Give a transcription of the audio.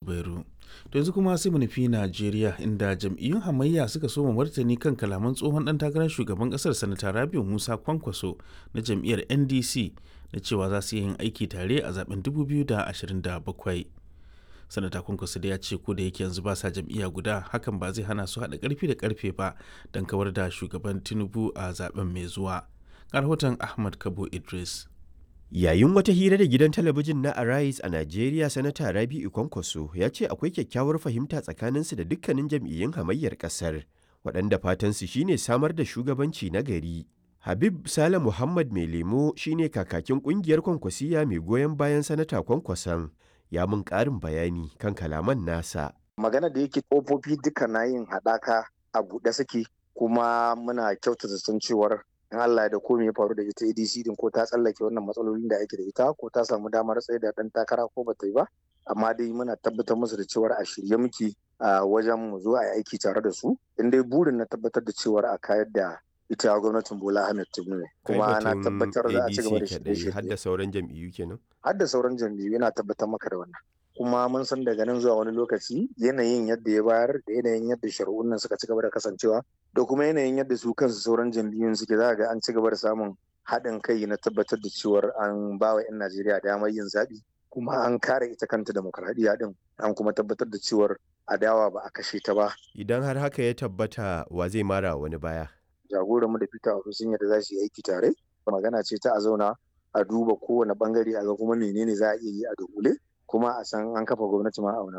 Zubairu. To yanzu kuma sai mu nufi Najeriya inda jam'iyyun hamayya suka soma martani kan kalaman tsohon dan takarar shugaban kasar sanata Rabiu Musa Kwankwaso na jam'iyyar NDC na cewa za su yin aiki tare a zaben 2027. Sanata Kwankwaso da ya ce ko da yake yanzu ba sa jam'iyya guda hakan ba zai hana su haɗa ƙarfi da ƙarfe ba don kawar da shugaban Tinubu a zaben mai zuwa. Ga rahoton Ahmad Kabo Idris. Yayin wata hira da gidan talabijin na Arise a Najeriya, Sanata Rabi'u Kwankwaso ya ce akwai kyakkyawar fahimta tsakaninsu da dukkanin jam'iyyun hamayyar ƙasar, waɗanda fatansu shine samar da shugabanci na gari. Habib Sale Muhammad Mai Lemo shine kakakin ƙungiyar Kwankwasiya mai goyon bayan Sanata Kwankwason, ya mun ƙarin bayani kan kalaman nasa. Magana da yake ƙofofi duka na yin haɗaka a buɗe suke kuma muna kyautata san cewar in Allah da ko me ya faru da ita ADC din ko ta tsallake wannan matsalolin da ake da ita ko ta samu damar tsaye da dan takara ko bata yi ba amma dai muna tabbatar musu da cewar a shirye muke a wajen mu zo a yi aiki tare da su in dai burin na tabbatar da cewar a kayar da ita gwamnatin Bola Ahmed Tinubu ne kuma na tabbatar za a ci gaba da shirye har da sauran jam'iyyu kenan har da sauran jam'iyyu yana tabbatar maka da wannan kuma mun san daga nan zuwa wani lokaci yanayin yadda ya bayar da yanayin yadda shari'un nan suka ci gaba da kasancewa da kuma yanayin yadda su kansu sauran jam'iyyun suke za ga an ci gaba da samun haɗin kai na tabbatar da cewar an ba wa 'yan Najeriya damar yin zaɓi kuma an kare ita kanta demokradiyya din an kuma tabbatar da cewar adawa ba a kashe ta ba. Idan har haka ya tabbata wa zai mara wani baya. Jagoranmu da Peter Obi sun yadda za su yi aiki tare magana ce ta a zauna a duba kowane bangare a ga kuma menene za a iya yi a dogule kuma a san an kafa gwamnati ma a